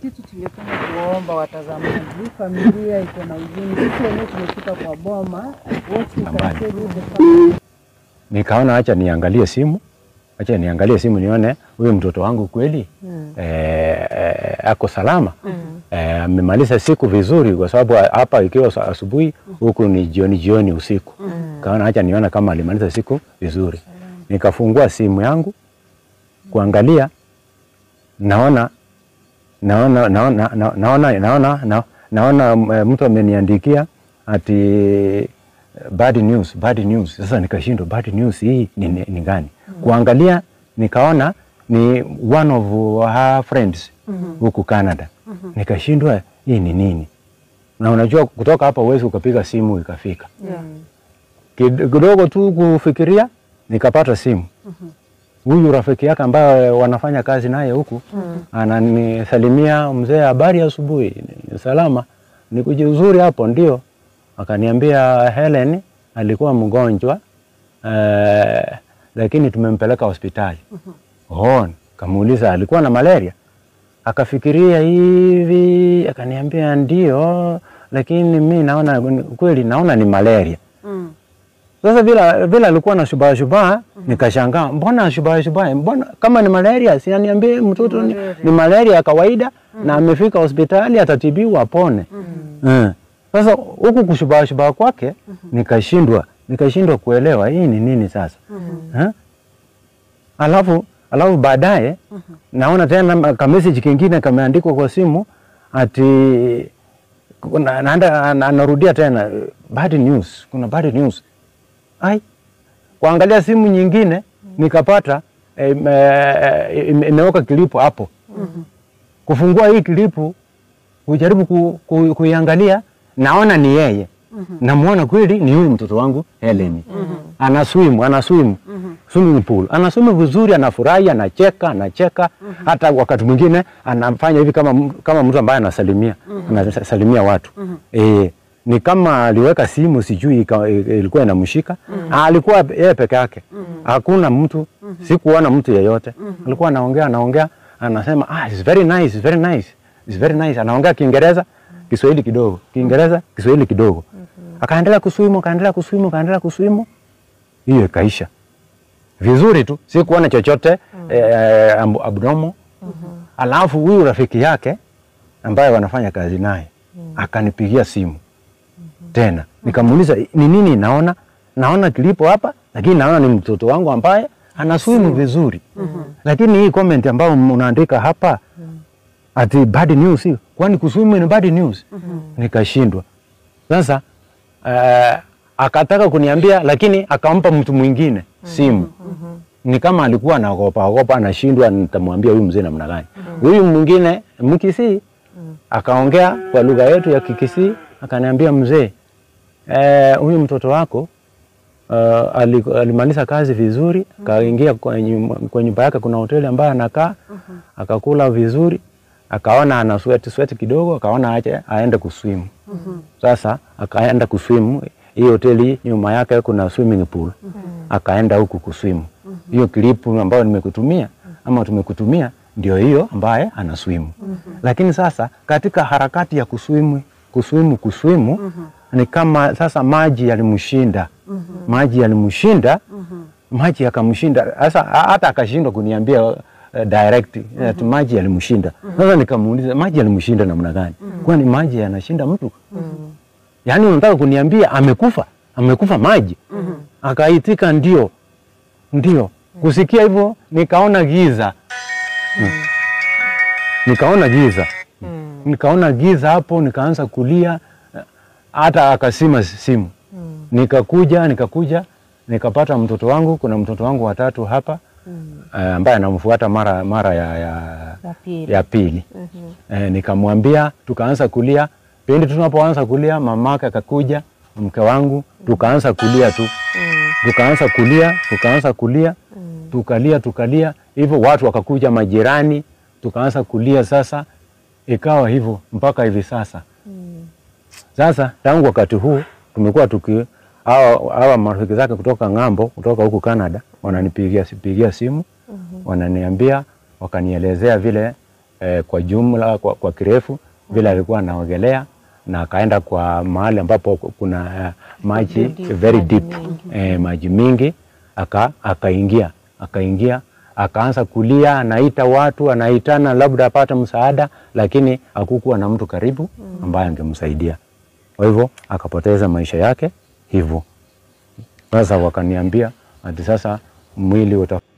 kitu tungependa kuwaomba watazamaji, familia iko na huzuni. Sisi wenyewe tumefika kwa boma, what we can say with the family. Nikaona acha niangalie simu, acha niangalie simu nione huyu mtoto wangu kweli Mm. eh, eh, ako salama Mm. eh, amemaliza siku vizuri, kwa sababu hapa ikiwa sa- asubuhi huku ni jioni jioni usiku. Kaona acha nione kama alimaliza siku vizuri. Nikafungua simu yangu kuangalia, naona naona naona naona naona naona, naona, naona eh, mtu ameniandikia ati eh, bad news, bad news. Sasa nikashindwa bad news hii ni, ni, ni gani? Kuangalia nikaona ni one of her friends huku Canada. Nikashindwa hii ni nini? Na unajua kutoka hapa uwezi ukapiga simu ikafika. Yeah. Kid- Kidogo tu kufikiria nikapata simu. Huyu rafiki yake ambaye wanafanya kazi naye huku ananisalimia, mzee, habari ya asubuhi. Ni Salama, nikuje uzuri hapo? Ndio. Akaniambia Helen alikuwa mgonjwa eh, lakini tumempeleka hospitali. Oh, kamuuliza alikuwa na malaria? Akafikiria hivi, akaniambia ndio, lakini mi naona kweli, naona ni malaria. Mm. Sasa vile vile alikuwa na shubaa shubaa, nikashangaa, mbona shubaa shubaa, mbona kama ni malaria, si aniambie mtoto ni, ni malaria ya kawaida na amefika hospitali atatibiwa apone. Eh. Sasa huku kushubaa shubaa kwake nikashindwa nikashindwa kuelewa hii ni nini sasa. Eh? Alafu alafu baadaye naona tena kamessage kingine kameandikwa kwa simu ati kuna- naenda anarudia tena bad news, kuna bad news. Ai, kuangalia simu nyingine nikapata eh, eh, ime- imeweka kilipu hapo. Kufungua hii kilipu kujaribu ku, ku, kuiangalia naona ni yeye. Namuona kweli ni huyu mtoto wangu Helen. Ana swim, ana swim swimming pool. Ana swim vizuri, anafurahi, anacheka, anacheka. Hata wakati mwingine anafanya hivi kama m- kama mtu ambaye anasalimia, anasalimia watu. Eh, ni kama aliweka simu sijui ika- ilikuwa inamshika. Ah, Alikuwa yeye peke yake. Hakuna mtu, sikuona mtu yeyote. Alikuwa anaongea anaongea, anasema ah, it's very nice, it's very nice. It's very nice. Anaongea Kiingereza, Kiswahili kidogo, Kiingereza, Kiswahili kidogo. Akaendelea kuswimu, akaendelea kuswimu, akaendelea kuswimu. Hiyo ikaisha vizuri tu, sikuona chochote eh, ab- abdomo. Alafu huyu rafiki yake ambaye wanafanya kazi naye akanipigia simu tena, nikamuuliza ni nini naona, naona kilipo hapa, lakini naona ni mtoto wangu ambaye anaswimu vizuri, lakini hii comment ambayo unaandika hapa ati bad news, hiyo kwani kuswimu ni bad news? Nikashindwa sasa. Uh, akataka kuniambia, lakini akampa mtu mwingine simu ni kama alikuwa anaogopa ogopa, anashindwa nitamwambia huyu mzee namna gani. Huyu mwingine Mkisii akaongea kwa lugha yetu ya Kikisii, akaniambia mzee, eh, huyu mtoto wako uh, ali- alimaliza kazi vizuri, akaingia kwa nyumba, kwa nyumba yake, kuna hoteli ambayo anakaa, akakula vizuri, akaona ana sweat sweat kidogo, akaona aje aende kuswim. Sasa akaenda kuswim, hii hoteli nyuma yake kuna swimming pool, akaenda huku kuswim. Hiyo klipu ambayo nimekutumia ama tumekutumia ndio hiyo ambaye anaswimu. Lakini sasa katika harakati ya kuswimu kuswimu kuswimu ni kama sasa maji yalimshinda, maji yalimshinda, maji yakamshinda. Sasa hata akashindwa kuniambia uh, direct ati maji yalimshinda. Sasa nikamuuliza maji yalimshinda namna gani? Kwani maji yanashinda mtu? Yaani unataka kuniambia amekufa, amekufa maji? Akaitika ndio, ndio. Kusikia hivyo nikaona giza Mm. nikaona giza nikaona giza hapo, nikaanza kulia, hata akasima simu. Nikakuja nikakuja nikapata mtoto wangu, kuna mtoto wangu watatu hapa eh, ambaye anamfuata mara mara ya, ya, Ya pili. ya pili. Eh, nikamwambia, tukaanza kulia. Pindi tunapoanza kulia, mamake akakuja, mke wangu, tukaanza kulia tu tukaanza kulia tukaanza kulia tukalia tukalia hivyo, watu wakakuja, majirani, tukaanza kulia. Sasa ikawa hivyo mpaka hivi sasa. Sasa tangu wakati huu tumekuwa tuki hawa hawa marafiki zake kutoka ng'ambo, kutoka huku Canada wananipigia pigia simu wananiambia, wakanielezea vile eh, kwa jumla kwa, kwa kirefu vile alikuwa anaogelea na akaenda kwa mahali ambapo kuna eh, maji Deep, very maji deep mengi. eh, maji mingi aka akaingia akaingia akaanza kulia, anaita watu, anaitana labda apate msaada, lakini hakukuwa na mtu karibu ambaye angemsaidia. Kwa hivyo akapoteza maisha yake hivyo. Sasa wakaniambia ati sasa mwili uta